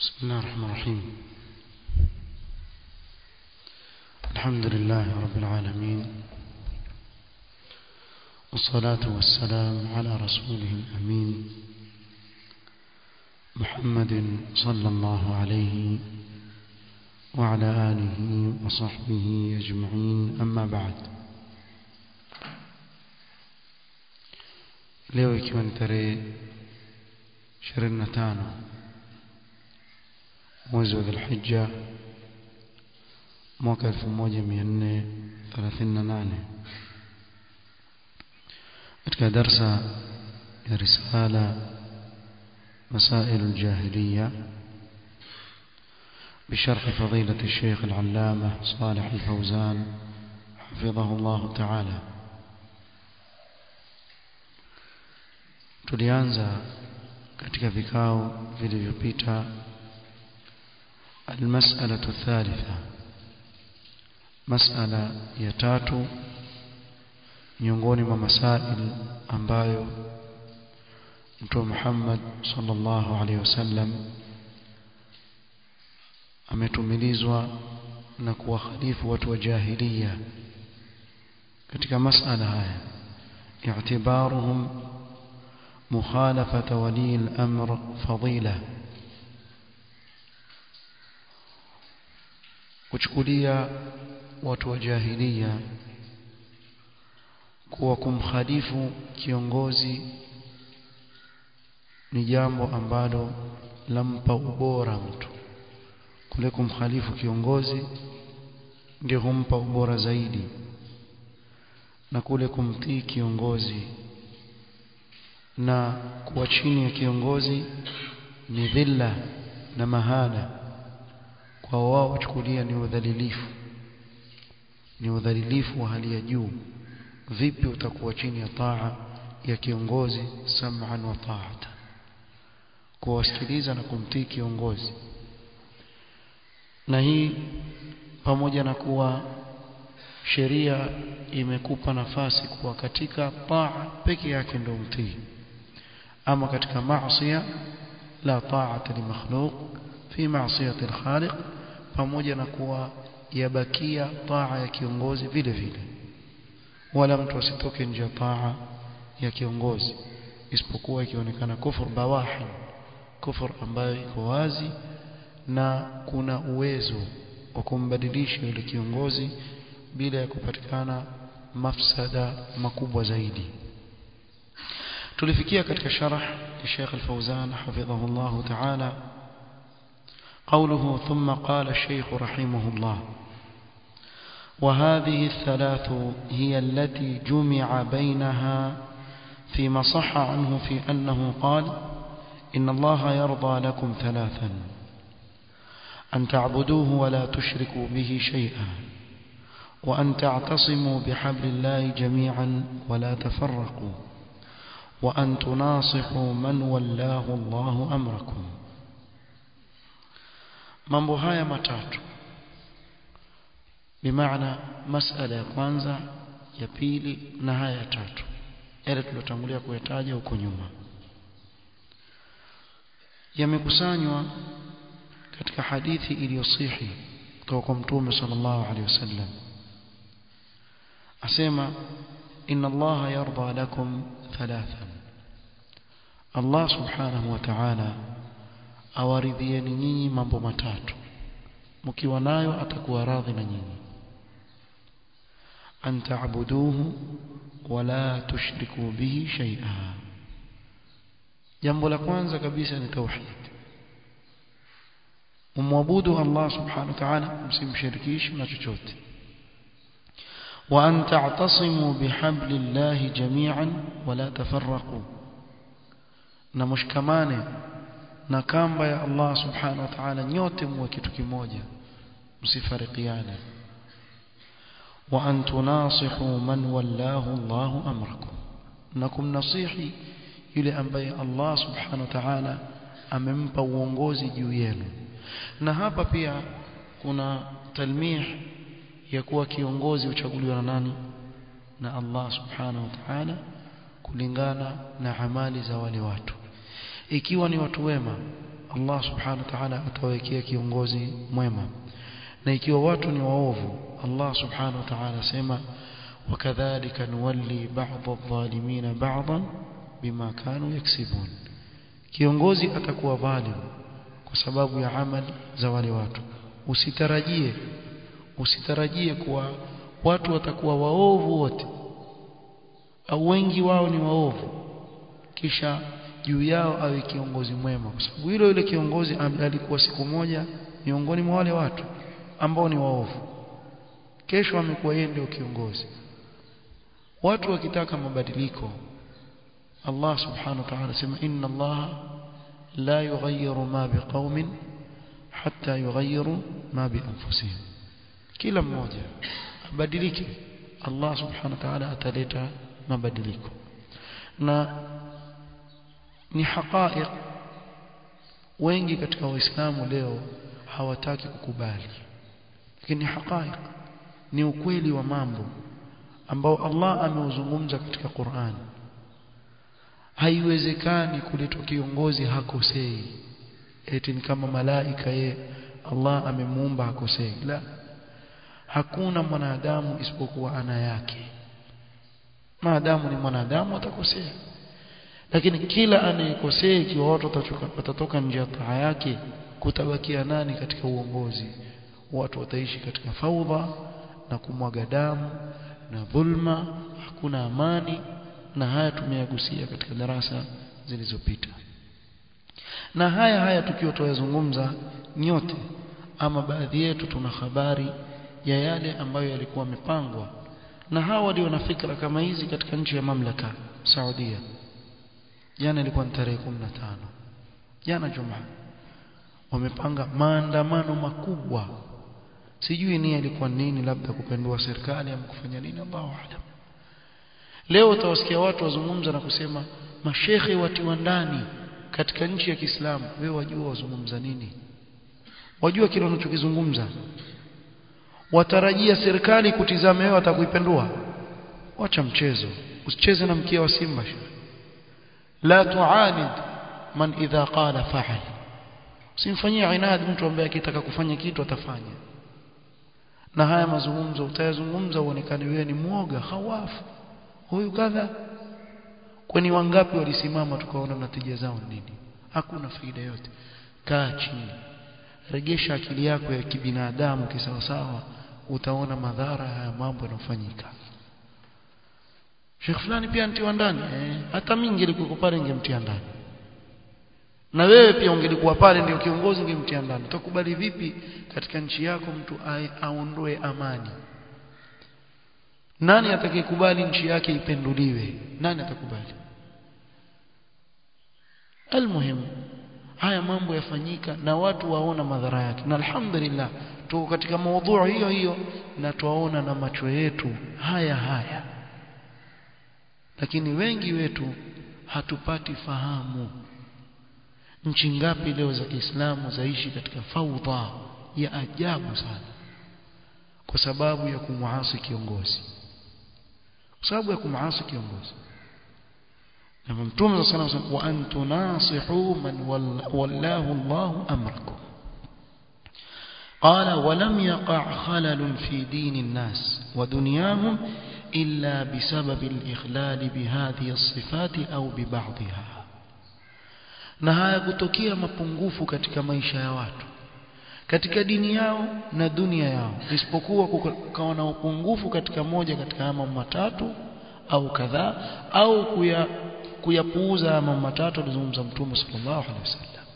بسم الله الرحمن الرحيم الحمد لله رب العالمين والصلاة والسلام على رسوله الأمين محمد صلى الله عليه وعلى آله وصحبه أجمعين أما بعد leo ikiwa ni tarehe 25 mwezi wa Dhulhijja mwaka 1438 katika darsa ya risala مسائل الجاهلية بشرح فضيلة الشيخ العلامة صالح الفوزان حفظه الله تعالى tulianza katika vikao vilivyopita almas'alatu thalitha mas'ala ya tatu miongoni mwa masail ambayo Mtume Muhammad sallallahu alaihi wasallam ametumilizwa na kuwakhalifu watu wa jahiliya katika mas'ala haya i'tibaruhum مخالفة ولي الأمر فضيلة kuchukulia watu wa jahiliya kuwa kumkhalifu kiongozi ni jambo ambalo lampa ubora mtu kule kumkhalifu kiongozi ndio humpa ubora zaidi na kule kumtii kiongozi na kuwa chini ya kiongozi ni dhilla na mahana kwa wao kuchukulia ni udhalilifu ni udhalilifu wa hali ya juu vipi utakuwa chini ya taa ya kiongozi sam'an wa ta'ata kuwasikiliza na kumtii kiongozi na hii pamoja na kuwa sheria imekupa nafasi kuwa katika taa peke yake ndio mtii ama katika maasiya la ta'ata li makhluq fi ma'siyati al-khaliq pamoja na kuwa yabakia taa ya kiongozi vile vile wala mtu asitoke nje ya taa ya kiongozi isipokuwa ikionekana kufur bawahi kufur ambayo iko wazi na kuna uwezo wa kumbadilisha yule kiongozi bila ya kupatikana mafsada makubwa zaidi tulifikia katika sharh ya Sheikh Al-Fauzan hafidhahu Allah ta'ala قوله ثم قال الشيخ رحمه الله وهذه الثلاث هي التي جمع بينها فيما صح عنه في أنه قال إن الله يرضى لكم ثلاثا أن تعبدوه ولا تشركوا به شيئا وأن تعتصموا بحبل الله جميعا ولا تفرقوا وأن تناصحوا من ولاه الله أمركم mambo haya matatu bimaana masala ya kwanza ya pili na haya ya tatu yale tulotangulia kuyataja huko nyuma yamekusanywa katika hadithi iliyosihi kutoka kwa mtume sallallahu alaihi wasallam asema inna allaha yarda lakum thalathan Allah subhanahu wa ta'ala awaridhieni nyinyi mambo matatu mkiwa nayo atakuwa radhi na nyinyi an ta'buduhu wala tushriku bihi shay'a jambo la kwanza kabisa ni tauhid umwabudu Allah subhanahu wa ta'ala msimshirikishe na chochote wa an ta'tasimu bihablillahi jami'an wala tafarraqu na mshikamane na kamba ya Allah subhanahu wa ta'ala nyote muwe kitu kimoja msifarikiane wa an tunasihu man wallahu Allahu amrakum na kumnasihi yule ambaye Allah subhanahu wa ta'ala amempa uongozi juu yenu na hapa pia kuna talmih ya kuwa kiongozi uchaguliwa na nani na Allah subhanahu wa ta'ala kulingana na amali za wale watu ikiwa ni watu wema Allah subhanahu wa ta'ala atawekea kiongozi mwema na ikiwa watu ni waovu Allah subhanahu wa ta'ala sema wakadhalika nuwalli ba'd adh-dhalimin ba'dan bima kanu yaksibun kiongozi atakuwa dhalim kwa sababu ya amali za wale watu usitarajie usitarajie kuwa watu watakuwa waovu wote au wengi wao ni waovu kisha juu yao awe kiongozi mwema kwa sababu hilo yule kiongozi alikuwa siku moja miongoni mwa wale watu ambao ni waovu kesho amekuwa yeye ndio kiongozi watu wakitaka mabadiliko Allah subhanahu wa ta'ala sema inna Allah la yughayyiru ma biqaumin hatta yughayyiru ma bi anfusihim kila mmoja abadilike Allah subhanahu wa ta'ala ataleta mabadiliko na ni haqaiq wengi katika waislamu leo hawataki kukubali lakini ni haqaiq ni ukweli wa mambo ambao Allah ameuzungumza katika Qur'an haiwezekani kuletwa kiongozi hakosei eti ni kama malaika ye Allah amemuumba hakosei la hakuna mwanadamu isipokuwa ana yake maadamu ni mwanadamu atakosea lakini kila anayekosea ikiwa watu watatoka nje ya taa yake kutabakia nani katika uongozi watu wataishi katika faudha na kumwaga damu na dhulma hakuna amani na haya tumeyagusia katika darasa zilizopita na haya haya tukiwa tuyazungumza nyote ama baadhi yetu tuna habari ya yale ambayo yalikuwa yamepangwa na hawa walio na fikra kama hizi katika nchi ya mamlaka Saudia jana ilikuwa ni tarehe 15 jana Jumaa wamepanga maandamano makubwa sijui nia ilikuwa nini labda kupendua serikali ama kufanya nini Allahu aalam leo utawasikia watu wazungumza na kusema mashekhe watiwa ndani katika nchi ya Kiislamu wewe wajua wazungumza nini wajua kile wanachokizungumza watarajia serikali kutizama wewe atakuipendua wacha mchezo usicheze na mkia wa simba la tuanid man idha qala fa'al simfanyie inad mtu ambaye akitaka kufanya kitu atafanya na haya mazungumzo utayazungumza uonekane wewe ni mwoga hawafu huyu kadha kwani wangapi walisimama tukaona natija zao nini hakuna faida yote kaa chini regesha akili yako ya kibinadamu kisawasawa utaona madhara haya mambo yanayofanyika Sheikh fulani pia antiwa ndani eh, hata mimi ngelikuwa pale ningemtia ndani na wewe pia ungelikuwa pale ndio kiongozi ungemtia ndani utakubali vipi katika nchi yako mtu aondoe amani nani atakayekubali nchi yake ipenduliwe nani atakubali almuhim haya mambo yafanyika na watu waona madhara yake na alhamdulillah tuko katika maudhui hiyo hiyo na tuwaona na macho yetu haya haya lakini wengi wetu hatupati fahamu nchi ngapi leo za Kiislamu zaishi katika faudha ya ajabu sana kwa sababu ya kumuasi kiongozi kwa sababu ya kumuasi kiongozi na mtume صلى الله عليه وسلم وان تناصحوا من والله الله امركم قال ولم يقع خلل في دين الناس ودنياهم إلا بسبب الإخلال بهذه الصفات أو ببعضها na haya kutokea mapungufu katika maisha ya watu katika dini yao na dunia yao isipokuwa kukawa na upungufu katika moja katika mambo matatu au kadhaa au kuya kuyapuuza mambo matatu alizungumza mtume sallallahu alaihi wasallam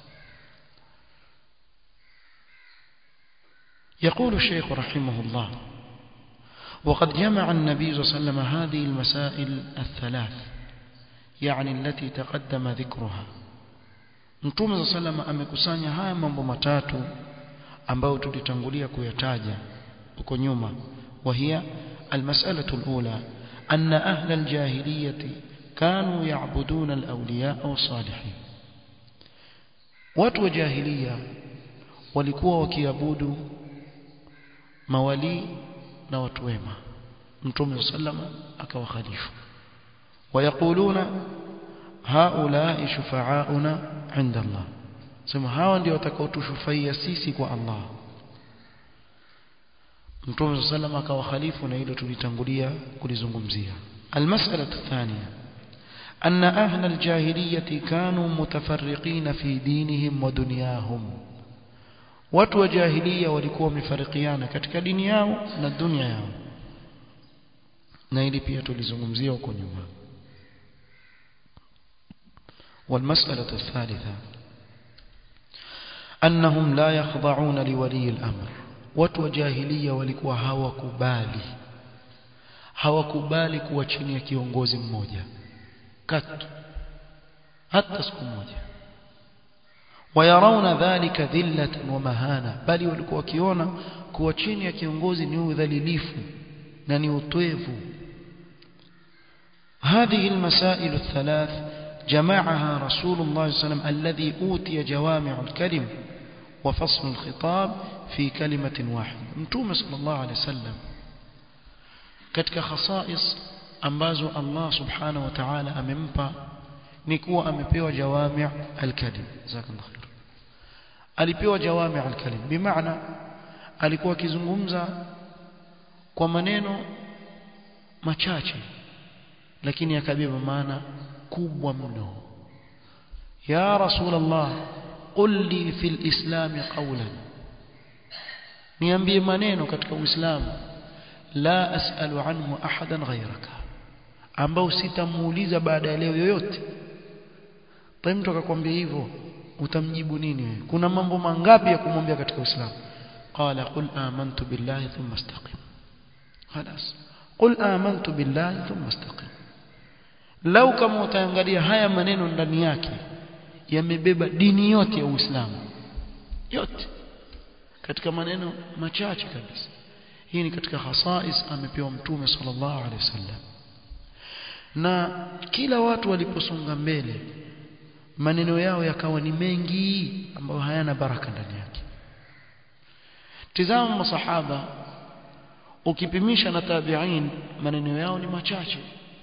يقول الشيخ رحمه الله وقد جمع النبي صلى الله عليه وسلم هذه المسائل الثلاث يعني التي تقدم ذكرها Mtume صلى الله عليه وسلم amekusanya haya mambo matatu ambayo tulitangulia kuyataja huko nyuma وهي المسألة الأولى أن أهل الجاهلية كانوا يعبدون الأولياء والصالحين watu wa jahiliya walikuwa wakiabudu mawali na watu wema mtume sallama akawa khalifa ويقولون هؤلاء شفعاؤنا عند الله sema hawa ndio watakaotushufaia sisi kwa Allah Mtume sallam akawa khalifu na hilo tulitangulia kulizungumzia المسألة الثانية أن أهل الجاهلية كانوا متفرقين في دينهم ودنياهم watu wa jahiliya walikuwa wamefarikiana katika dini yao na dunia yao na hili pia tulizungumzia huko nyuma والمسألة الثالثة أنهم لا يخضعون لولي الأمر watu wa jahiliya walikuwa hawakubali hawakubali kuwa chini ya kiongozi mmoja katu hata siku moja wayarauna dhalika dhillatan wa mahana bali walikuwa wakiona kuwa chini ya kiongozi ni udhalilifu na ni utwevu هذه المسائل الثلاث جمعها رسول الله صلى الله عليه وسلم الذي أوتي جوامع الكلم وفصل الخطاب في كلمة واحدة متوم صلى الله عليه وسلم katika khasais ambazo Allah subhanahu wa ta'ala amempa ni kuwa amepewa jawami' al-kalim jazakallahu khair alipewa jawami' al-kalim bimaana alikuwa akizungumza kwa maneno machache lakini akabeba maana kubwa mno ya rasulullah qul li fil islam qawlan niambie maneno katika uislamu la as'alu anhu ahadan ghayraka ambao sitamuuliza baada ya leo yoyote pale mtu akakwambia hivyo utamjibu nini wewe kuna mambo mangapi ya kumwambia katika uislamu qala qul amantu billahi thumma istaqim خلاص قل آمنت بالله ثم استقم lau kama utaangalia haya maneno ndani yake yamebeba dini yote ya Uislamu yote katika maneno machache kabisa hii ni katika khasais amepewa mtume sallallahu alaihi wasallam na kila watu waliposonga mbele maneno yao yakawa ni mengi ambayo hayana baraka ndani yake tizama masahaba ukipimisha na tabi'in maneno yao ni machache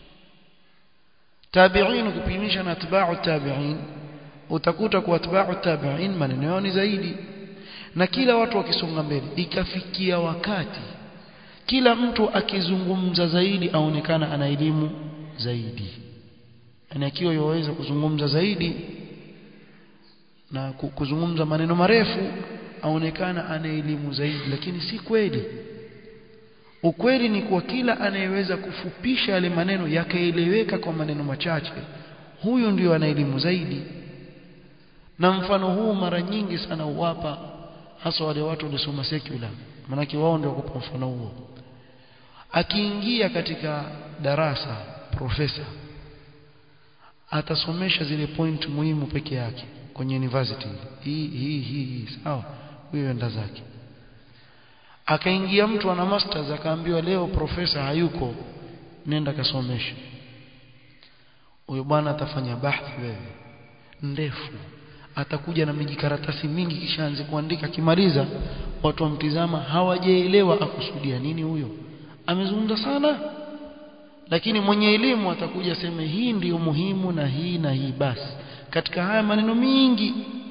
tabi'in ukipimisha na atba'u tabi'in utakuta kwa atba'u tabi'in maneno yao ni zaidi na kila watu wakisonga mbele ikafikia wakati kila mtu akizungumza zaidi aonekana ana elimu zaidi na akiwa yaweza kuzungumza zaidi na kuzungumza maneno marefu aonekana ana elimu zaidi lakini si kweli ukweli ni kwa kila anayeweza kufupisha yale maneno yakaeleweka kwa maneno machache huyu ndio ana elimu zaidi na mfano huu mara nyingi sana uwapa hasa wale watu waliosoma secular manake wao ndio wakupa mfano huo akiingia katika darasa profesa atasomesha zile point muhimu peke yake kwenye university hii hii hii sawa huyo enda zake akaingia mtu ana masters akaambiwa leo profesa hayuko nenda kasomesha huyo bwana atafanya bahthi wewe ndefu atakuja na mijikaratasi mingi kisha anze kuandika kimaliza watu wamtizama hawajaelewa akusudia nini huyo amezungumza sana lakini mwenye elimu atakuja seme hii ndiyo muhimu na hii na hii basi katika haya maneno mingi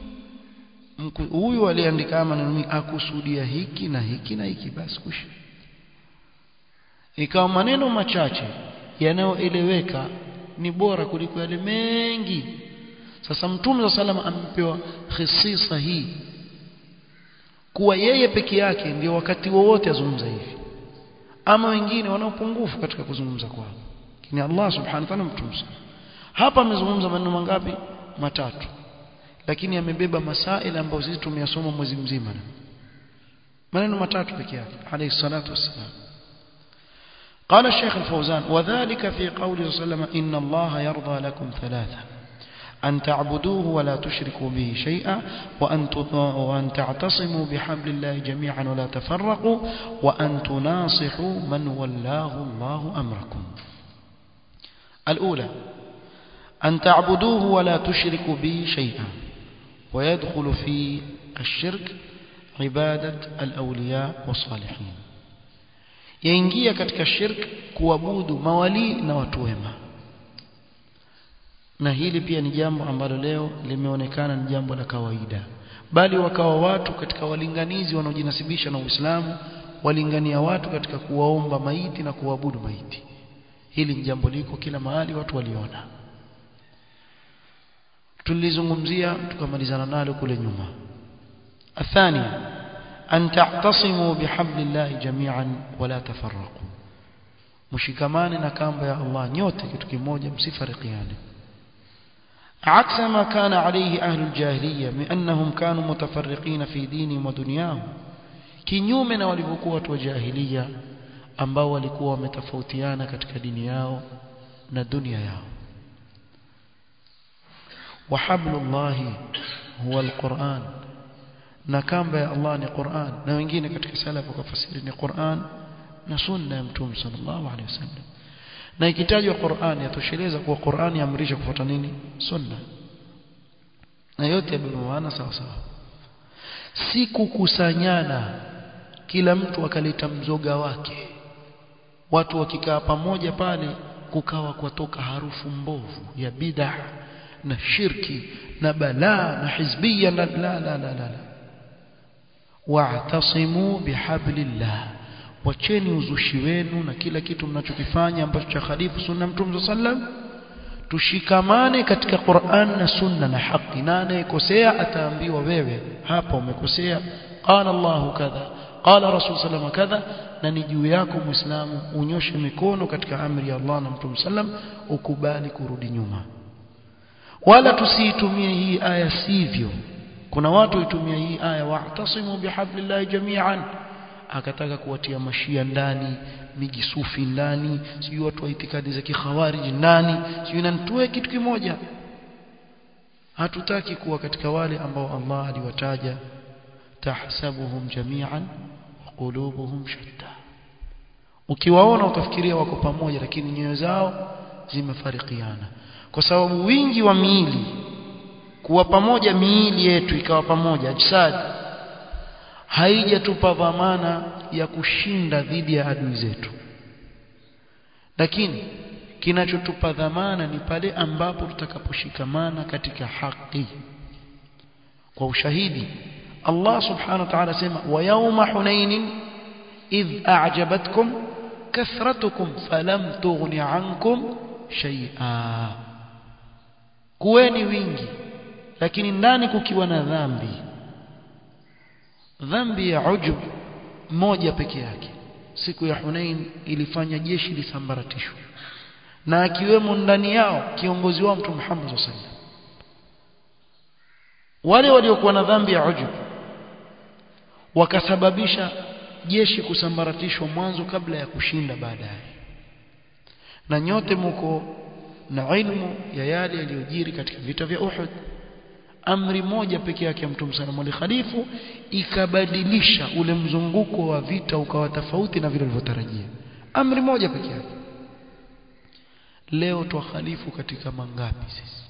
huyu aliandika haya maneno mingi akusudia hiki na hiki na hiki basi kushi ikawa maneno machache yanayoeleweka ni bora kuliko yale mengi sasa mtume wa salama amepewa khisisa hii kuwa yeye peke yake ndio wakati wowote azungumza hivi ama wengine wana upungufu katika kuzungumza kwao lakini Allah subhanahu wa ta'ala mtume hapa amezungumza maneno mangapi matatu lakini amebeba masaila ambayo sisi tumeyasoma mwezi mzima maneno matatu peke yake alayhi salatu wassalam قال الشيخ الفوزان وذلك في قوله صلى الله عليه وسلم إن الله يرضى لكم ثلاثة أن تعبدوه ولا تشركوا به شيئا وأن, وأن تعتصموا بحبل الله جميعا ولا تفرقوا وأن تناصحوا من ولاه الله أمركم الأولى أن تعبدوه ولا تشركوا به شيئا ويدخل في الشرك عبادة الأولياء والصالحين yaingia katika shirk kuabudu mawali na watu wema na hili pia ni jambo ambalo leo limeonekana ni jambo la kawaida bali wakawa watu katika walinganizi wanaojinasibisha na Uislamu walingania watu katika kuwaomba maiti na kuabudu maiti hili ni jambo liko kila mahali watu waliona tulizungumzia tukamalizana nalo kule nyuma athani an ta'tasimu bihablillahi jami'an wala tafarraqu mshikamane na kamba ya Allah nyote kitu kimoja msifarikiane عكس ما كان عليه أهل الجاهلية من أنهم كانوا متفرقين في دينهم ودنياهم kinyume na walivyokuwa watu wa jahiliya ambao walikuwa wametofautiana katika dini yao na dunia yao wa hablullahi huwa alquran na kamba ya Allah ni Qur'an na wengine katika salafu wakafasiri ni Qur'an na sunna ya mtume sallallahu alaihi wasallam na ikitajwa Qur'an yatosheleza kuwa Qur'an yaamrisha kufuata nini sunna na yote yabeba maana sawa sawa si kukusanyana kila mtu akaleta mzoga wake watu wakikaa pamoja pale kukawa kwatoka harufu mbovu ya bid'a na shirki na balaa na hizbia la la la la, la. wa'tasimu bihablillah wacheni uzushi wenu na kila kitu mnachokifanya ambacho cha khalifu sunna mtume sallam tushikamane katika Qur'an na sunna na haki na anayekosea ataambiwa wewe hapa umekosea qala Allahu kadha qala rasul sallam kadha na ni juu yako muislamu unyoshe mikono katika amri ya Allah na mtume sallam ukubali kurudi nyuma wala tusiitumie hii aya sivyo kuna watu itumia hii aya wa'tasimu bihablillahi jami'an akataka kuwatia mashia ndani mijisufi ndani sijui watu wa itikadi za kikhawariji ndani sijui nanitoe kitu kimoja hatutaki kuwa katika wale ambao Allah aliwataja tahsabuhum jami'an wa qulubuhum shatta ukiwaona utafikiria wako pamoja lakini nyoyo zao zimefarikiana kwa sababu wingi wa miili kuwa pamoja miili yetu ikawa pamoja ajsad haijatupa dhamana ya kushinda dhidi ya adui zetu lakini kinachotupa dhamana ni pale ambapo tutakaposhikamana katika haki kwa ushahidi Allah subhanahu wa ta'ala sema wa yawma hunain idh a'jabatkum kathratukum falam tughni ankum shay'a kuweni wingi lakini ndani kukiwa na dhambi dhambi ya ujub moja peke yake siku ya Hunain ilifanya jeshi lisambaratishwe na akiwemo ndani yao kiongozi wao Mtume Muhammad sallallahu alaihi wasallam wale waliokuwa na dhambi ya ujub wakasababisha jeshi kusambaratishwa mwanzo kabla ya kushinda baadaye na nyote mko na ilmu ya yale yaliyojiri katika vita vya Uhud amri moja peke yake ya Mtume sana ali khalifu ikabadilisha ule mzunguko wa vita ukawa tofauti na vile walivyotarajia amri moja peke yake leo twahalifu katika mangapi sisi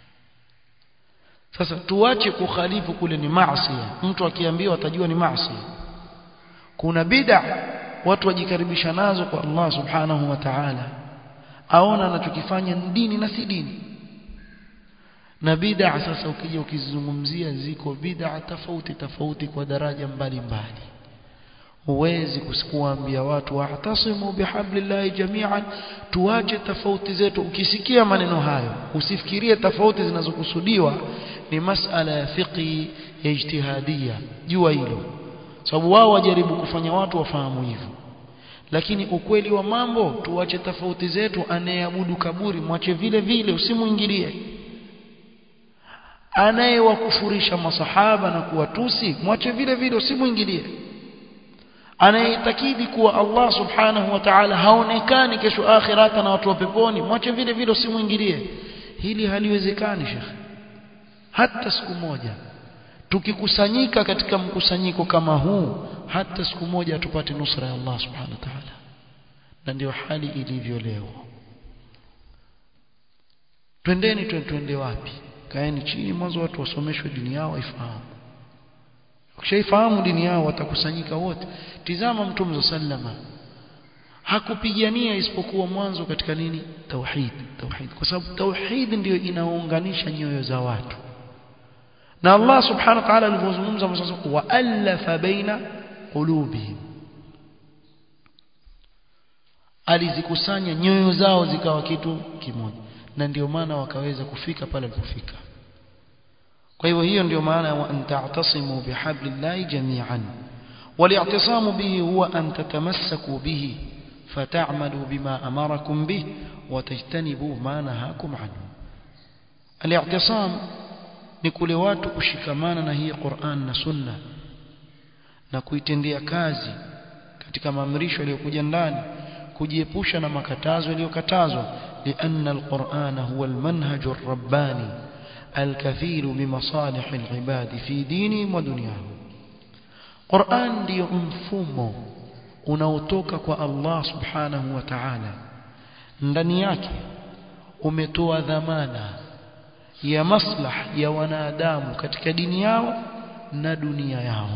sasa tuache kukhalifu kule ni maasi mtu akiambiwa atajua ni maasi kuna bid'a watu wajikaribisha nazo kwa Allah subhanahu wa ta'ala aona anachokifanya ni dini na si dini na bid'a sasa ukija ukizungumzia ziko bid'a tofauti tofauti kwa daraja mbalimbali huwezi kuambia watu wahtasimu bihablillahi jami'an tuache tofauti zetu ukisikia maneno hayo usifikirie tofauti zinazokusudiwa ni masala ya fiqhi ya ijtihadia jua hilo sababu wao wajaribu kufanya watu wafahamu hivyo lakini ukweli wa mambo tuache tofauti zetu anayeabudu kaburi mwache vile vile usimuingilie anayewakufurisha masahaba na kuwatusi mwache vile vile usimuingilie anayetakidi kuwa Allah subhanahu wa ta'ala haonekani kesho akhirata na watu wa peponi mwache vile vile usimuingilie hili haliwezekani shekhe hata siku moja tukikusanyika katika mkusanyiko kama huu hata siku moja tupate nusra ya Allah subhanahu wa ta'ala na ndio hali ilivyo leo twendeni twende wapi kaeni chini mwanzo watu wasomeshwe dini yao waifahamu ukishaifahamu dini yao watakusanyika wote tizama mtume sallama hakupigania isipokuwa mwanzo katika nini tauhid tauhid kwa sababu tauhid ndiyo inaunganisha nyoyo za watu na Allah subhanahu wa ta'ala alivyozungumza mwanzo wa alafa baina qulubihim alizikusanya nyoyo zao zikawa kitu kimoja na ndio maana wakaweza kufika pale walipofika kwa hivyo hiyo ndio maana ya an ta'tasimu bihablillahi jami'an والاعتصام به هو أن تتمسكوا به فتعملوا بما أمركم به وتجتنبوا ما نهاكم عنه الاعتصام نكل watu kushikamana na hii Qur'an na Sunna na kuitendea kazi katika maamrisho yaliyokuja ndani kujiepusha na makatazo yaliyokatazwa لأن القرآن هو المنهج الرباني الكفيل بمصالح العباد في دينهم ودنياهم Qur'an ndiyo mfumo unaotoka kwa Allah Subhanahu wa Ta'ala ndani yake umetoa dhamana ya maslah ya wanadamu katika dini yao na dunia yao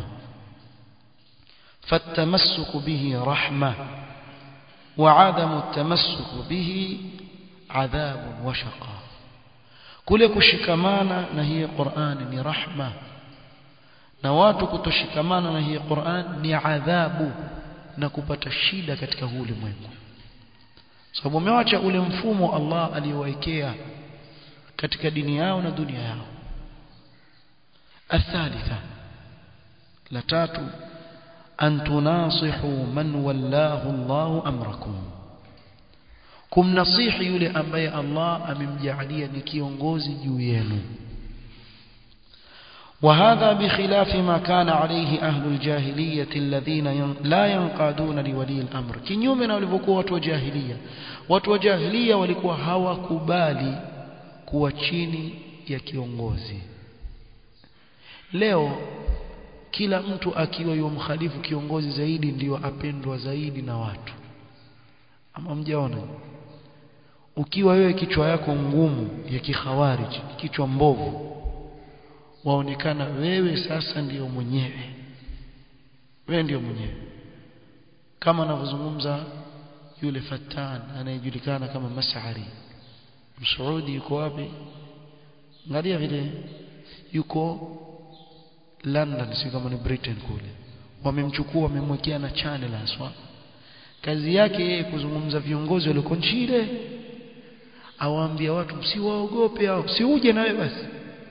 فالتمسك به رحمة وعدم التمسك به عذاب وشقاء kule kushikamana na hii Qur'an ni rahma na watu kutoshikamana na hii Qur'an ni adhabu na kupata shida katika huu ulimwengu sababu wamewacha ule mfumo Allah aliyowaekea katika dini yao na dunia yao athalitha la tatu an tunasihu man wallahu Allah amrakum kumnasihi yule ambaye Allah amemjalia ni kiongozi juu yenu وهذا بخلاف ما كان عليه أهل الجاهلية الذين لا ينقادون لولي الأمر kinyume na walivyokuwa watu wa jahiliya watu wa jahiliya walikuwa hawakubali kuwa chini ya kiongozi leo kila mtu akiwa yomkhalifu kiongozi zaidi ndiyo apendwa zaidi na watu ama mjaona ukiwa wewe kichwa yako ngumu ya kikhawarij kichwa mbovu waonekana wewe sasa ndiyo mwenyewe wewe ndiyo mwenyewe kama anavyozungumza yule fatan anayejulikana kama Mas'ari Msaudi yuko wapi angalia vile yuko London si kama ni Britain kule wamemchukua wamemwekea na channel aswa kazi yake yeye kuzungumza viongozi walioko nchile awaambia watu msiwaogope au si uje na wewe basi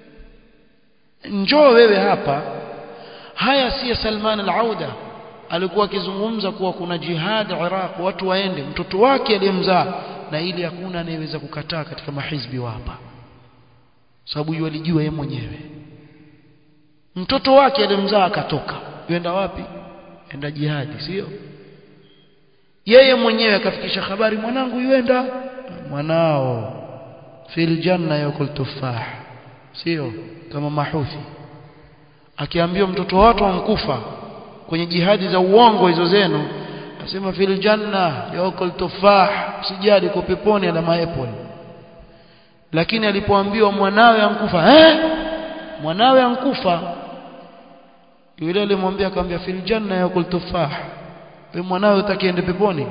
njoo wewe hapa haya si Salman al-Auda alikuwa akizungumza kuwa kuna jihad Iraq watu waende mtoto wake aliyemzaa na ili hakuna anayeweza kukataa katika mahizbi wa hapa sababu yeye alijua yeye mwenyewe mtoto wake aliyemzaa akatoka yenda wapi enda jihadi sio yeye mwenyewe akafikisha habari mwanangu yuenda mwanao fil janna yakul tufah sio kama mahuthi akiambiwa mtoto watu wankufa kwenye jihadi za uongo hizo zenu asema fil janna yakul tufah sijali kwa peponi ala maapple lakini alipoambiwa mwanawe ankufa eh mwanawe ankufa yule alimwambia akamwambia fil janna yakul tufah wewe mwanawe utakiende peponi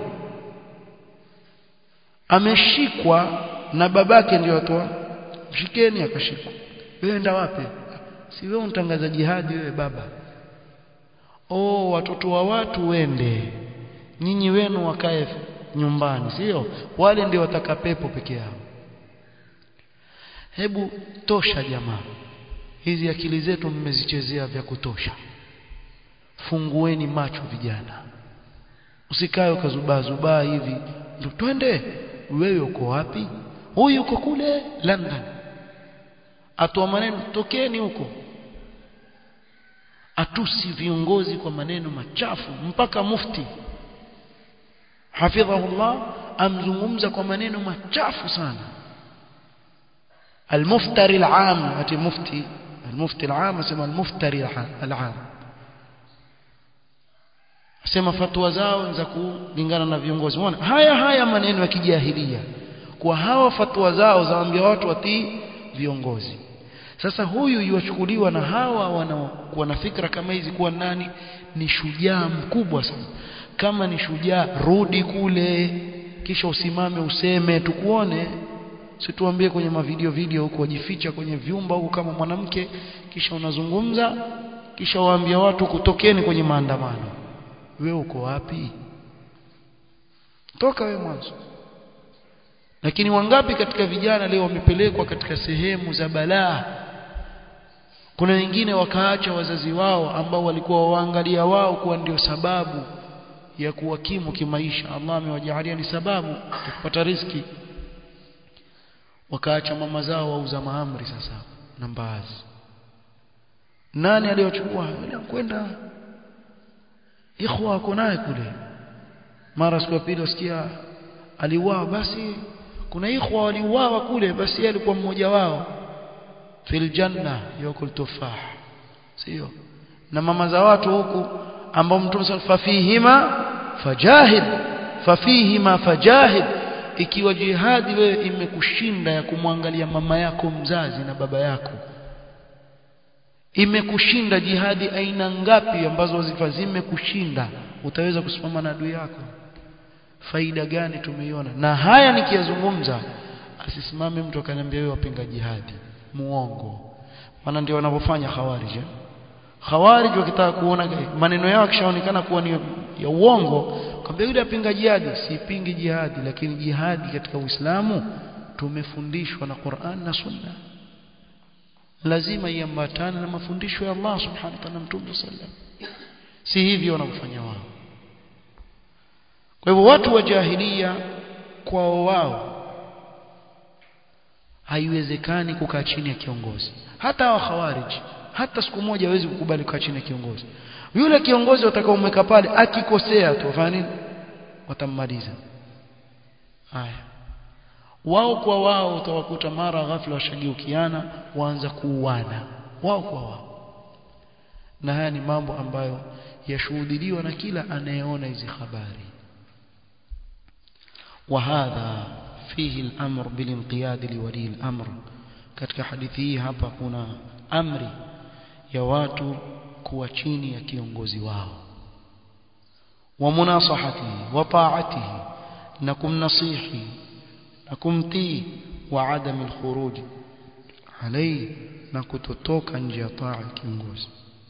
ameshikwa na babake ndio atoa mshikeni akashikwa wewe enda wapi si wewe unatangaza jihadi wewe baba oh watoto wa watu wende nyinyi wenu wakae nyumbani sio wale ndio wataka pepo peke yao hebu tosha jamaa hizi akili zetu mmezichezea vya kutosha fungueni macho vijana usikae ukazubaa zubaa hivi ndio twende wewe uko wapi huyu uko kule London atoa maneno tokeni huko atusi viongozi kwa maneno machafu mpaka mufti hafidhahullah amzungumza kwa maneno machafu sana المفتري العام ati mufti المفتي العام asema المفتري العام asema fatwa zao za kulingana na viongozi unaona haya haya maneno ya kijahilia kwa hawa fatwa zao zaambia watu watii viongozi sasa huyu yuachukuliwa na hawa wanaokuwa na fikra kama hizi kuwa nani ni shujaa mkubwa sana kama ni shujaa rudi kule kisha usimame useme tukuone situambie kwenye mavideo video huko wajificha kwenye vyumba huko kama mwanamke kisha unazungumza kisha waambia watu kutokeni kwenye maandamano we uko wapi toka we mwanzo lakini wangapi katika vijana leo wamepelekwa katika sehemu za balaa kuna wengine wakaacha wazazi wao ambao walikuwa waangalia wao kuwa ndio sababu ya kuwakimu kimaisha Allah amewajalia ni sababu ya kupata riziki wakaacha mama zao wauza maamri sasa na mbaazi nani aliyochukua yule kwenda ikhwa wako naye kule mara siku ya pili usikia aliuawa basi kuna ikhwa waliuawa kule basi yeye alikuwa mmoja wao fil janna yakul tufah sio na mama za watu huku ambao mtume fafihima fajahid fafihima fajahid ikiwa jihadi wewe imekushinda ya kumwangalia mama yako mzazi na baba yako imekushinda jihadi aina ngapi ambazo wazifa zimekushinda utaweza kusimama na adui yako faida gani tumeiona na haya nikiyazungumza asisimame mtu akaniambia wewe wapinga jihadi muongo maana ndio wanavyofanya khawarij khawarij wakitaka kuona maneno yao kishaonekana kuwa ni ya uongo kwambia yule apinga jihadi sipingi jihadi lakini jihadi katika Uislamu tumefundishwa na Qur'an na Sunna lazima iambatane na mafundisho ya Allah subhanahu wa ta'ala mtume sallam si hivyo wanavyofanya wao kwa hivyo watu wa jahilia kwao wao haiwezekani kukaa chini ya kiongozi hata wa khawarij hata siku moja hawezi kukubali kukaa chini ya kiongozi yule kiongozi utakaomweka pale akikosea tu wafanya nini watammaliza haya wao kwa wao utawakuta mara ghafla washageukiana waanza kuuana wao kwa wao na haya ni mambo ambayo yashuhudiliwa na kila anayeona hizi habari وهذا فيه الأمر بالانقياد لولي الأمر katika hadithi hii hapa kuna amri ya watu kuwa chini ya kiongozi wao wa munasahatihi wa ta'atihi na kumnasihi na kumtii wa adam alkhuruj alayhi na kutotoka nje ya taa ya kiongozi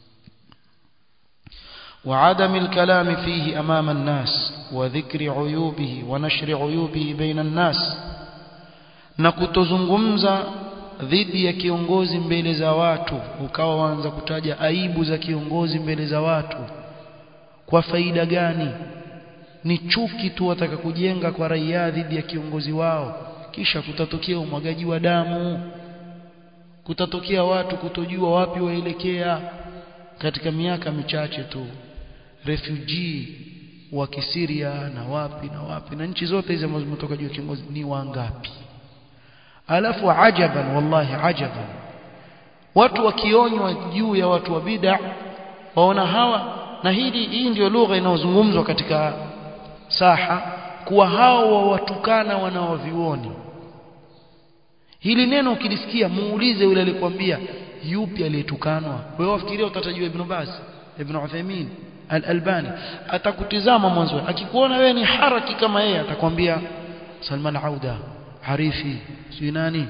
وعدم الكلام فيه أمام الناس وذكر عيوبه ونشر عيوبه بين الناس na kutozungumza dhidi ya kiongozi mbele za watu ukawa waanza kutaja aibu za kiongozi mbele za watu kwa faida gani ni chuki tu wataka kujenga kwa raia dhidi ya kiongozi wao kisha kutatokea umwagaji wa damu kutatokea watu kutojua wapi waelekea katika miaka michache tu refugee wa Kisiria na wapi na wapi na nchi zote hizi ambazo zimetoka juu ya kiongozi ni wangapi alafu ajaban wallahi ajaban watu wakionywa juu ya watu wa bid'a waona hawa na hili hii ndio lugha inayozungumzwa katika saha kuwa hao wawatukana wanaovioni hili neno ukilisikia muulize yule alikwambia yupi aliyetukanwa wewe wafikiria utatajua ibn Baz ibn Uthaymeen al-Albani atakutizama mwanzo akikuona wewe ni haraki kama yeye atakwambia Salman Auda Harifi si nani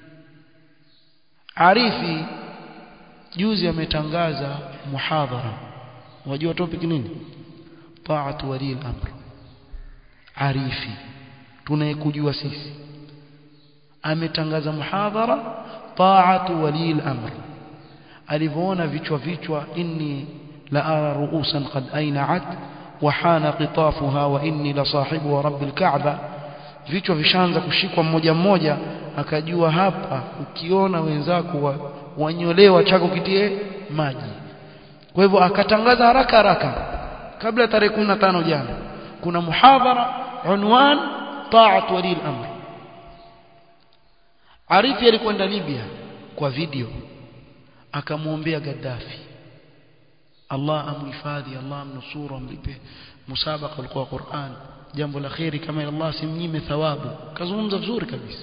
Arifi juzi ametangaza muhadhara wajua topic nini ta'atu wali al-amr Arifi tunayekujua sisi ametangaza muhadhara ta'atu wali al-amr alivyoona vichwa vichwa inni la ara ru'usan qad ayna'at wa hana qitafuha wa inni la sahibu wa rabbil ka'ba vichwa vishaanza kushikwa mmoja mmoja akajua hapa ukiona wenzako wa, wanyolewa chako kitie maji kwa hivyo akatangaza haraka haraka kabla tarehe 15 jana kuna muhadhara unwan ta'at wali al-amr Arifi alikwenda Libya kwa video akamwombea Gaddafi Allah amhifadhi Allah amnusuru amlipe musabaka ulikuwa Qur'an jambo la khairi kama Allah simnyime thawabu kazungumza vizuri kabisa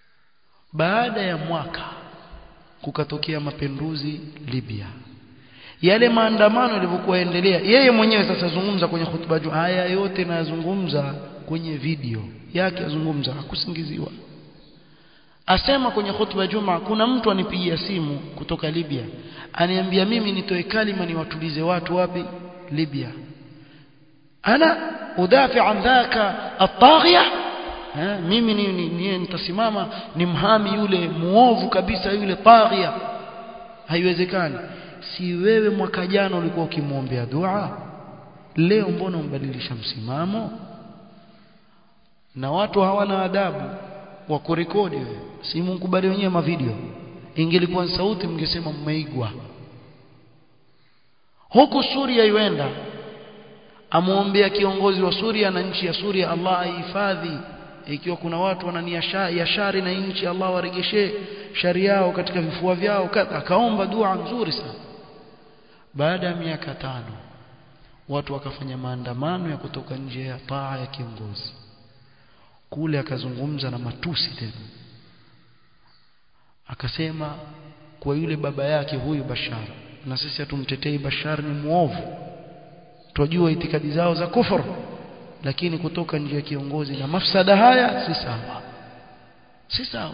baada ya mwaka kukatokea mapinduzi Libya yale maandamano yalivyokuwa endelea yeye mwenyewe sasa zungumza kwenye hutuba juu haya yote nayazungumza kwenye video yake azungumza hakusingiziwa asema kwenye hutuba juma kuna mtu anipigia simu kutoka Libya aniambia mimi nitoe kalima niwatulize watu wapi Libya ana udafi an dhaka at-taghiya mimi ni, ni, ni, nitasimama ni mhami yule muovu kabisa yule taghiya haiwezekani si wewe mwaka jana ulikuwa ukimwombea dua leo mbona umbadilisha msimamo na watu hawana adabu wa kurekodi wewe si mkubali wenyewe mavideo ingelikuwa sauti mngesema mmeigwa huku Suria iwenda amuombea kiongozi wa Suria na nchi ya Suria Allah aihifadhi ikiwa kuna watu wanania ya shari na nchi Allah waregeshe shari yao katika vifua vyao akaomba dua nzuri sana baada ya miaka tano watu wakafanya maandamano ya kutoka nje ya taa ya kiongozi kule akazungumza na matusi tena akasema kwa yule baba yake huyu Bashar na sisi hatumtetei Bashar ni muovu twajua itikadi zao za kufur lakini kutoka nje ya kiongozi na mafsada haya si sawa si sawa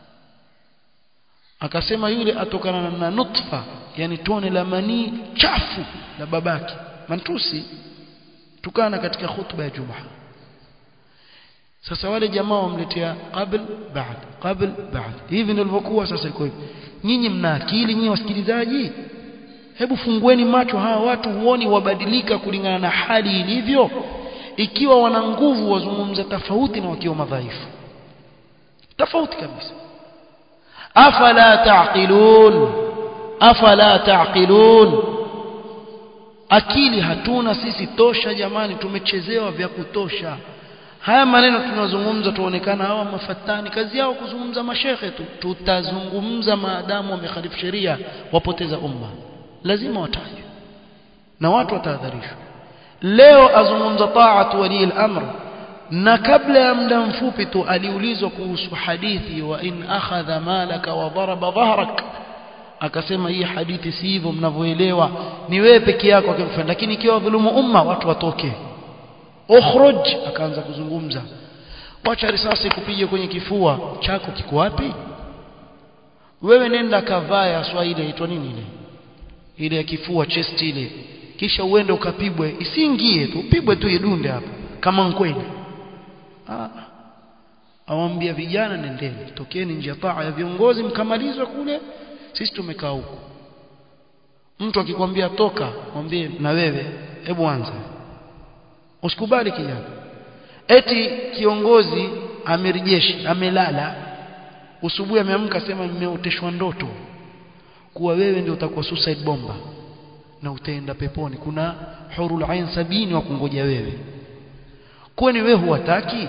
akasema yule atokana na nutfa yani tone la manii chafu la babake mantusi tukana katika khutba ya Jumaa sasa wale jamaa wamletea qabl baad qabl baad hivi ndio ilivyokuwa sasa iko hivi nyinyi mna akili nyinyi wasikilizaji hebu fungueni macho hawa watu huoni wabadilika kulingana na hali ilivyo ikiwa wana nguvu wazungumza tofauti na wakiwa madhaifu tofauti kabisa afala taqilun afala taqilun akili hatuna sisi tosha jamani tumechezewa vya kutosha haya maneno tunazungumza tuonekana hawa mafatani kazi yao kuzungumza mashekhe tu tutazungumza maadamu wamekhalifu sheria wapoteza umma lazima watajwe na watu watahadharishwa leo azungumza taatu wali al-amr na kabla ya muda mfupi tu aliulizwa kuhusu hadithi wa in akhadha malaka wa daraba dhahrak akasema hii hadithi si hivyo mnavyoelewa ni wewe peke yako akimfanya lakini ikiwa dhulumu umma watu watoke ukhruj akaanza kuzungumza wacha risasi kupige kwenye kifua chako kiko wapi wewe nenda kavaa ya swahili inaitwa nini ile ile ya kifua chest ile kisha uende ukapigwe isiingie tu upigwe tu idunde hapo kama nkweli ah awambia vijana nendeni tokeni nje ya taa ya viongozi mkamalizwe kule sisi tumekaa huko mtu akikwambia toka mwambie na wewe hebu anza usikubali kijana eti kiongozi amiri jeshi amelala usubuhi ameamka sema nimeoteshwa ndoto kuwa wewe ndio utakuwa suicide bomba na utaenda peponi kuna hurul ain sabini wa kungoja wewe kwani wewe huwataki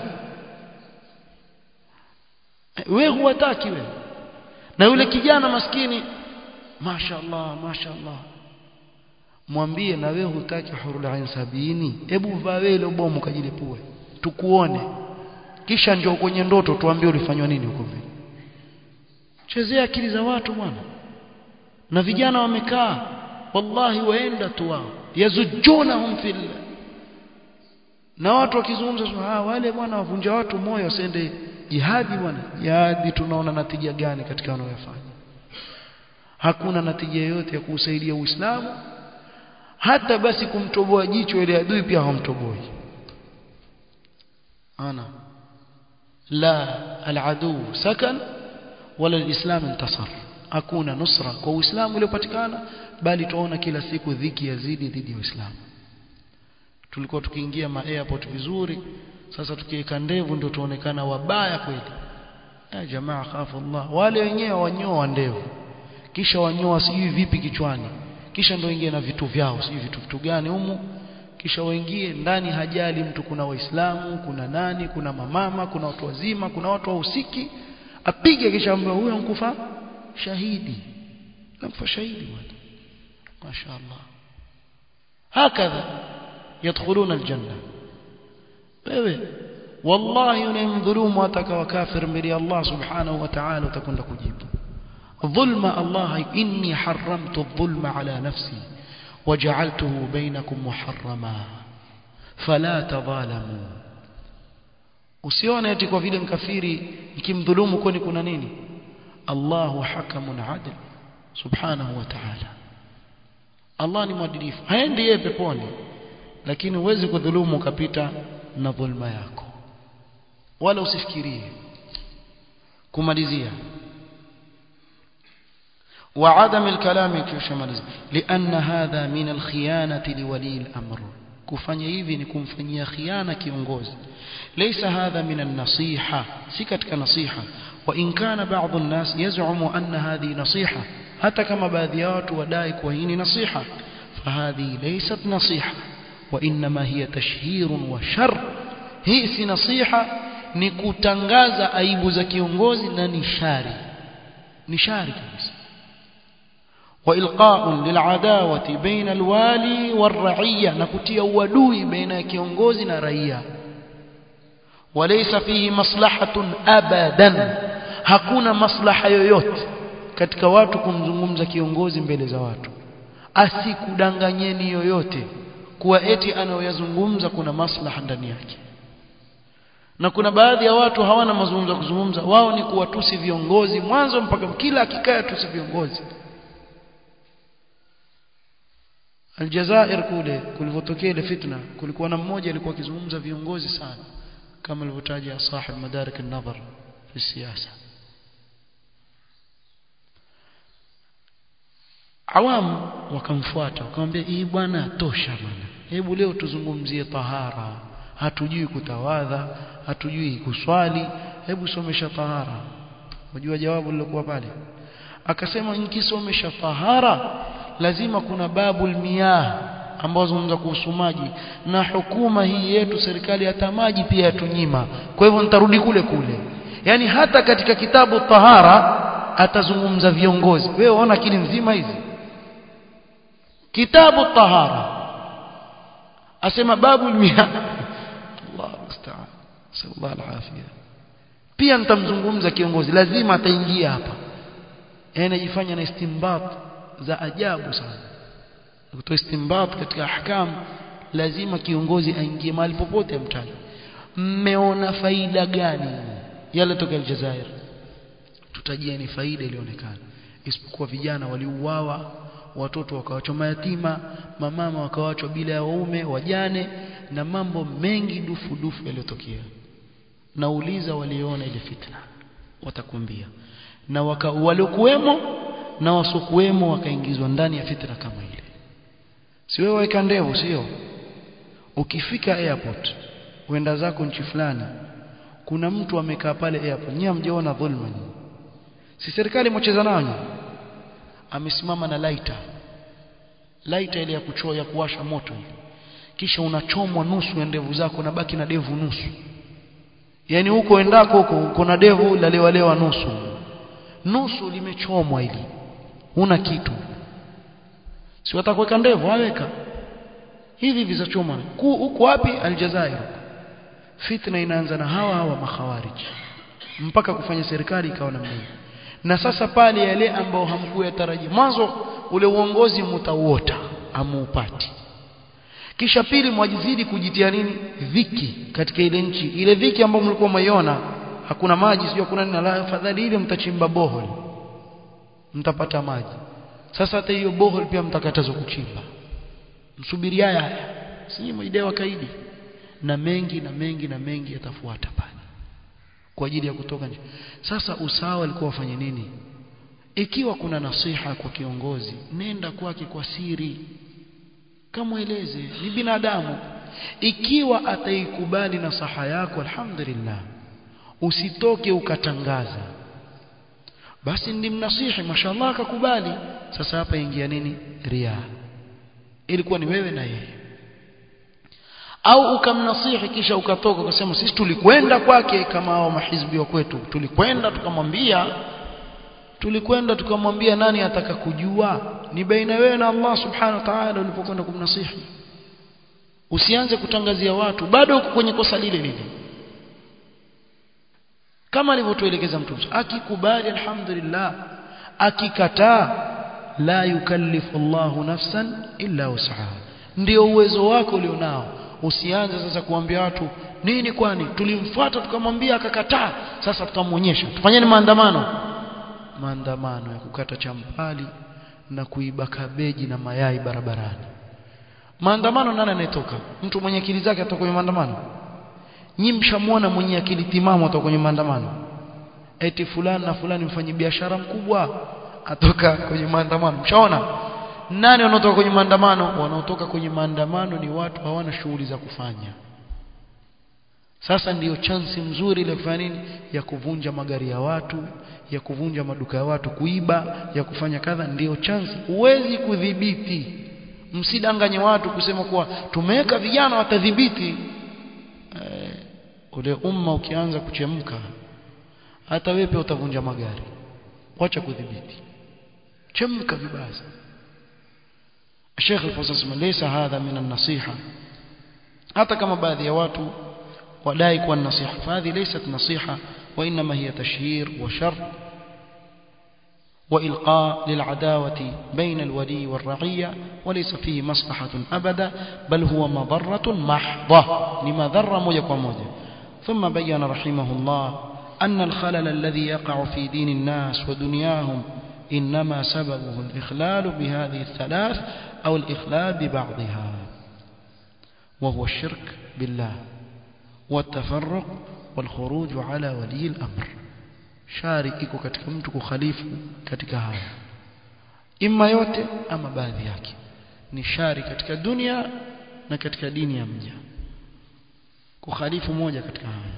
wewe huwataki wewe na yule kijana maskini mashaallah mashaallah mwambie na wewe hutaki hurul ain sabini hebu vaa wewe ile bomu kajilipue tukuone kisha njoo kwenye ndoto tuambie ulifanywa nini huko mbele chezea akili za watu bwana na vijana wamekaa wallahi waenda tu wao yazujunahum fil na watu wakizungumza ah wale bwana wavunja watu moyo wasende jihadi bwana jihadi tunaona natija gani katika wanayofanya hakuna natija yoyote ya kuusaidia Uislamu hata basi kumtoboa jicho ile adui pia hawamtoboi ana la aladu sakan wala alislam intasar hakuna nusra kwa uislamu uliopatikana bali tuona kila siku dhiki yazidi dhidi ya uislamu tulikuwa tukiingia ma airport vizuri sasa tukiweka ndevu ndio tuonekana wabaya kweli ya jamaa khafu Allah wale wenyewe wanyoa ndevu kisha wanyoa sijui vipi kichwani kisha ndio ingie na vitu vyao sijui vitu vitu gani humu kisha waingie ndani hajali mtu kuna waislamu kuna nani kuna mamama kuna watu wazima kuna watu wahusiki apige kisha ambaye huyo mkufa shahidi namfa shahidi bwana mashaallah hakadha yadkhuluna aljanna wewe wallahi unamdhulumu atakawa kafir mbele ya Allah subhanahu wa ta'ala utakwenda kujibu dhulma Allah inni haramtu dhulma ala nafsi waja'altuhu bainakum muharrama fala tadhalamu usione eti kwa vile mkafiri nikimdhulumu kwani kuna nini Allahu hakamun adil subhanahu wa ta'ala Allah ni mwadilifu haendi yeye peponi lakini huwezi kudhulumu ukapita na dhulma yako wala usifikirie kumalizia وعدم الكلام كشمالز لأن هذا من الخيانة لولي الأمر kufanya hivi ni kumfanyia khiana kiongozi ليس هذا من النصيحة si katika nasiha وإن كان بعض الناس يزعم أن هذه نصيحة حتى كما baadhi ya watu wadai kuwa hii ni nasiha فهذه ليست نصيحة وإنما هي تشهير وشر hii si nasiha ni kutangaza aibu za kiongozi na ni shari ni shari kabisa وإلقاء للعداوة بين الوالي والرعية نكتيا ودوي بين كيونغوزي ورعية وليس فيه مصلحة أبدا hakuna maslaha yoyote katika watu kumzungumza kiongozi mbele za watu asikudanganyeni yoyote kuwa eti anayoyazungumza kuna maslaha ndani yake na kuna baadhi ya watu hawana mazungumzo kuzungumza wao ni kuwatusi viongozi mwanzo mpaka kila akikaa tusi viongozi Aljazair kule kulivotokea ile fitna kulikuwa na mmoja alikuwa akizungumza viongozi sana kama alivyotaja sahib madarik an-nazar fi siasa awam wakamfuata wakamwambia hii bwana tosha bwana hebu leo tuzungumzie tahara hatujui kutawadha hatujui kuswali hebu somesha tahara unajua jawabu lilokuwa pale akasema nikisomesha tahara lazima kuna babul miyah ambao zungumza kuhusu maji na hukuma hii yetu serikali hata maji pia yatunyima kwa hivyo nitarudi kule kule yani hata katika kitabu tahara atazungumza viongozi wewe ona akili nzima hizi kitabu tahara asema babul miyah Allah musta'an sallallahu alafia pia nitamzungumza kiongozi lazima ataingia hapa anajifanya na istimbat za ajabu sana kutoa istimbat katika ahkam lazima kiongozi aingie mahali popote amtaje mmeona faida gani yale toka Aljazair tutajieni faida ilionekana isipokuwa vijana waliuawa watoto wakawachwa mayatima mamama wakawachwa bila ya waume wajane na mambo mengi dufu dufu yaliyotokea nauliza waliona ile fitna watakumbia na waka, waliokuwemo na wasokuwemo wakaingizwa ndani ya fitna kama ile si wewe weka ndevu sio ukifika airport uenda zako nchi fulani kuna mtu amekaa pale airport nyinyi mjaona dhulma nyinyi si serikali mocheza nayo amesimama na laita laita ile ya kuchoa ya kuwasha moto ile kisha unachomwa nusu ya ndevu zako na baki na devu nusu yani huko endako huko uko na devu lalewalewa nusu nusu limechomwa ili huna kitu si watakuweka ndevu aweka hivi hivi za choma huko wapi aljazair fitna inaanza na hawa hawa makhawarij mpaka kufanya serikali ikawa namna hiyo na sasa pale yale ambao hamkuyatarajia mwanzo ule uongozi mtauota amuupati kisha pili mwajizidi kujitia nini dhiki katika ile nchi ile dhiki ambayo mlikuwa maiona hakuna maji sio kuna nini la afadhali ile mtachimba bohol mtapata maji sasa hata hiyo bohol pia mtakatazwa kuchimba msubiri haya haya si mwidewa kaidi na mengi na mengi na mengi yatafuata pale kwa ajili ya kutoka nje sasa usawa alikuwa wafanye nini ikiwa kuna nasiha kwa kiongozi nenda kwake kwa siri kamweleze ni binadamu ikiwa ataikubali nasaha yako alhamdulillah usitoke ukatangaza basi ndimnasihi mashallah akakubali sasa hapa ingia nini ria ilikuwa ni wewe na yeye au ukamnasihi kisha ukatoka ukasema sisi tulikwenda kwake kama hao mahizbi wa kwetu tulikwenda tukamwambia tulikwenda tukamwambia nani ataka kujua ni baina wewe na Allah subhanahu wa ta'ala ulipokwenda kumnasihi usianze kutangazia watu bado uko kwenye kosa lile lile kama alivyotuelekeza mtume akikubali alhamdulillah akikataa la yukallifu Allahu nafsan illa wus'aha ndio uwezo wako ulionao usianze sasa kuambia watu nini kwani tulimfuata tukamwambia akakataa sasa tutamwonyesha tufanyeni maandamano maandamano ya kukata champali na kuiba kabeji na mayai barabarani maandamano nani anayetoka mtu mwenye akili zake atoka kwenye maandamano nyi mshamwona mwenye akili timamu atoka kwenye maandamano eti fulani na fulani mfanyi biashara mkubwa atoka kwenye maandamano mshaona nani wanaotoka kwenye maandamano wanaotoka kwenye maandamano ni watu hawana shughuli za kufanya sasa ndiyo chansi mzuri ile kufanya nini ya kuvunja magari ya watu ya kuvunja maduka ya watu kuiba ya kufanya kadha ndiyo chansi huwezi kudhibiti msidanganye watu kusema kuwa tumeweka vijana watadhibiti eh, ule umma ukianza kuchemka hata wewe pia utavunja magari wacha kudhibiti chemka vibaya Sheikh Al-Fawzan laysa hadha min an-nasiha hata kama baadhi ya watu wadai kuwa nasiha fadhi laysat nasiha wa inma hiya tashhir wa shar وإلقاء للعداوة بين الولي والرعية وليس فيه مصلحة أبدا بل هو مضرة محضة لما ذر موجة وموجة ثم بين رحمه الله أن الخلل الذي يقع في دين الناس ودنياهم إنما سببه الإخلال بهذه الثلاث أو الإخلال ببعضها وهو الشرك بالله والتفرق والخروج على ولي الأمر shari iko katika mtu kukhalifu katika haya imma yote ama baadhi yake ni shari katika dunia na katika dini ya mja kukhalifu moja katika haya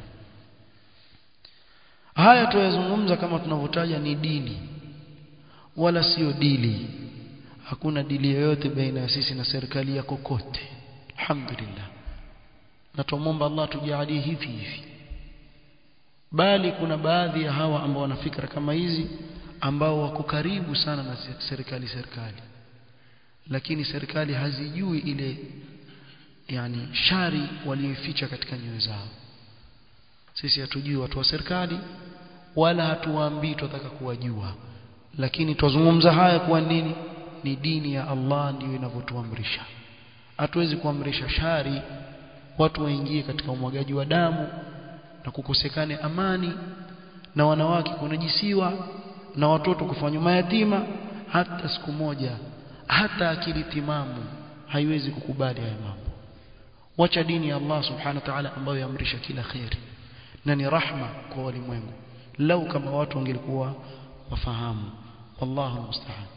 haya tuyazungumza kama tunavyotaja ni dini wala sio dili hakuna dili yoyote baina ya sisi na serikali ya kokote alhamdulillah na tumomba Allah tujalie hivi hivi bali kuna baadhi ya hawa ambao wana fikra kama hizi ambao wako karibu sana na serikali serikali lakini serikali hazijui ile yani shari walioificha katika nyoyo zao sisi hatujui watu wa serikali wala hatuwaambii tunataka kuwajua lakini twazungumza haya kwa nini ni dini ya Allah ndiyo inavyotuamrisha hatuwezi kuamrisha shari watu waingie katika umwagaji wa damu na kukosekane amani na wanawake kunajisiwa na watoto kufanywa mayatima hata siku moja hata akili timamu haiwezi kukubali haya mambo wacha dini ya Allah subhanahu wa ta'ala ambayo yaamrisha kila khairi na ni rahma kwa walimwengu lau kama watu wangelikuwa wafahamu wallahu musta'an